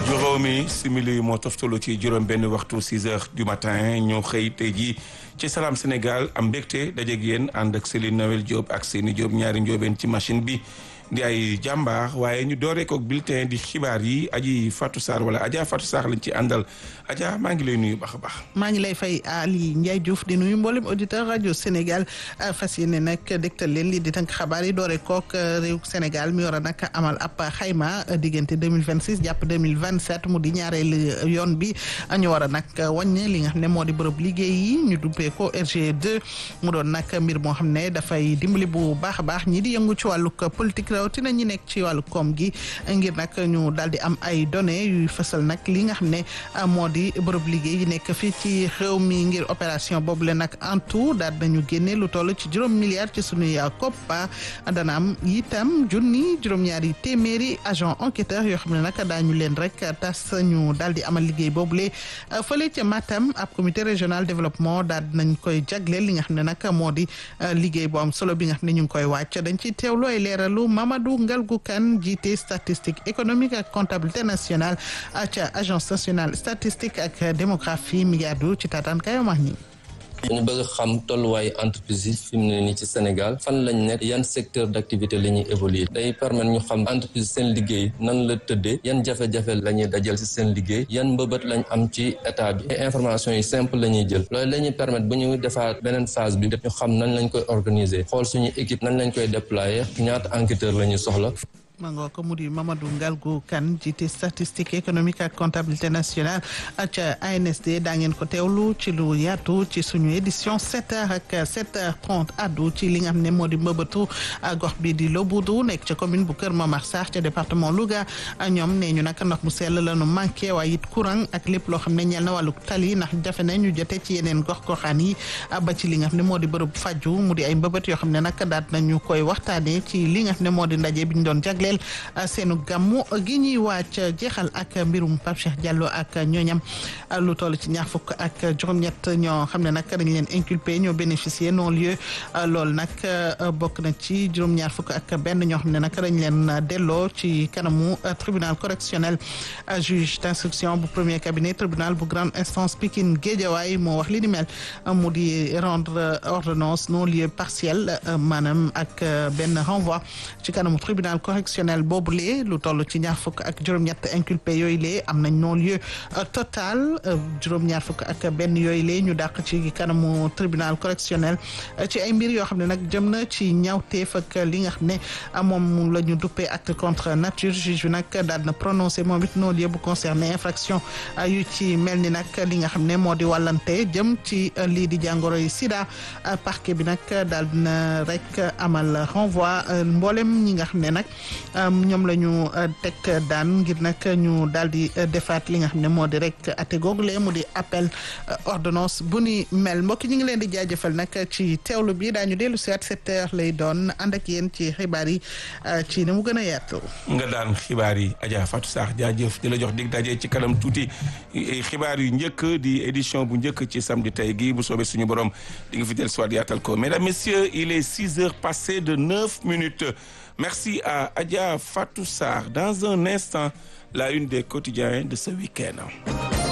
juróomi simili moo toftalu ci juróom benn waxtu 6 heures du matin ñoo xëy tey jii ci Salam Sénégal am mbégte dajeeg yéen ànd ak Céline Noël Diop ak Seni Diop ñaari njóobeen ci machine bi di ay jàmbaar waaye ñu dooree ko bulletin di xibaar yi aji Fatou Sarr wala Adja Fatou Sarr lañ ci àndal Adja maa ngi lay nuyu baax a baax. maa ngi lay fay Ali Ndiaye Diouf di nuyu mboolem auditeur rajo Sénégal fas yéene nag dégtal leen lii di tënk xabaar yi dooree kook réew Sénégal mi war a nag amal ab xayma diggante 2026 jàpp 2027 mu di ñaareelu yoon bi ñu war a nag wàññi li nga xam ne moo di bërëb liggéey yi ñu duppee ko RG2 mu doon nag mbir moo xam ne dafay dimbali bu baax a baax ñi di yëngu ci wàllug politique rawatina ñi nekk ci wàllu koom gi ngir nag ñu daal di am ay données yuy fësal nag li nga xam ne moo di bërëb liggéey yi nekk fii ci réew mi ngir opération boobu le nag en tout daal nañu génne lu toll ci juróom milliards ci sunuy koppa dana am itam junni juróom-ñaari téeméeri agent enquêteur yoo xam ne nag daañu leen rek tas ñu daal di amal liggéey boobule fële ca Matam ab comité régional développement daal nañ koy jagleel li nga xam ne nag moo di liggéey bu am solo bi nga xam ne ñu ngi koy wàcc dañ ci teewlu ay leeralu Mamadou Ngalgou Kane jiite statistique économique ak comptabilité nationale ca agence nationale statistique ak démographie mi ngi àddu ci taataan kayo max ñi ñu bëgg xam tolluwaayu entreprise yi fi mu ne nii ci Sénégal fan lañ nekk yan secteur d' activité la ñuy évoluer day permettre ñu xam entreprise seen liggéey nan la tëddee yan jafe-jafe la ñuy dajal si seen liggéey yan mbëbët lañ am ci état bi information yi simple la ñuy jël loolu la ñuy permettre bu ñu defaat beneen phase bi ñu xam nañ lañ koy organiser xool suñu équipe nañ lañ koy déployer ñaata enquêteur la ñuy soxla mangoo ko mu di Mamadou Ngalgou Kane jiite statistique économique ak comptabilité nationale ca ANSD daa ngeen ko teewlu ci lu yaatu ci suñu édition 7 heures ak 7 heures 30 addu ci li nga xam ne moo di mbëbëtu gox bi di Loboudu nekk ca commune bu Kër Momar Sarr ca département Louga ñoom nee ñu nag ndox mu sell la nu manqué waaye it courant ak lépp loo xam ne ñeel na wàllu tali ndax jafe na ñu jote ci yeneen gox goxaan yi ba ci li nga xam ne moo di bërëb faju mu di ay mbëbët yoo xam ne nag daat nañu koy waxtaanee ci li nga xam ne moo di ndaje bi ñu doon jagle seenu gàmmu gi ñuy wàcc jeexal ak mbirum Pape Cheikh Diallo ak ñooñam lu toll ci ñaar fukk ak juróom-ñett ñoo xam ne nag dañ leen inculpé ñoo bénéficier non lieu loolu nag bokk na ci juróom-ñaar fukk ak benn ñoo xam ne nag dañ leen delloo ci kanamu tribunal correctionnel juge d'instruction bu premier cabinet tribunal bu grande instance Pikine Guédiawaye moo wax li ni mel mu di rendre ordonnance non lieu partiel maanaam ak benn renvoi ci kanamu tribunal correctionnel boobule lu toll ci ñaar fukk ak juróom-ñett inculpé yooyu lee am nañ non lieu total juróom-ñaar fukk ak benn yooyu lee ñu dàq ci kanamu tribunal correctionnel ci ay mbir yoo xam ne nag jëm na ci ñaawteef ak li nga xam ne moom la ñu duppee acte contre nature juge bi nag daal na prononcé moom it non lieu bu concerné infraction yu ci mel ni nag li nga xam ne moo di wàllante jëm ci lii di jàngoro yi sida parquet bi nag daal na rek amal renvoi mboolem ñi nga xam ne nag ñoom la ñu teg daan ngir nag ñu daal di defaat li nga xam ne moo di rek ate google mu di appel ordonnance bu ni mel mbokki ñu ngi leen di jaajëfal nag ci teewlu bi daañu dellu si at sept heures lay doon ànd ak yéen ci xibaar yi ci ni mu gën a yaatu. nga daan xibaar yi Adja Fatou Sarr jaajëf di la jox dig daje ci kanam tuuti xibaar yu njëkk di édition bu njëkk ci samedi tey gi bu soobee suñu borom di nga fi del soit yaatal ko mesdames messieurs il est six heures passées de neuf minutes. Merci à Adja Fatou Sarr. Dans un instant, la une des quotidiens de ce week-end.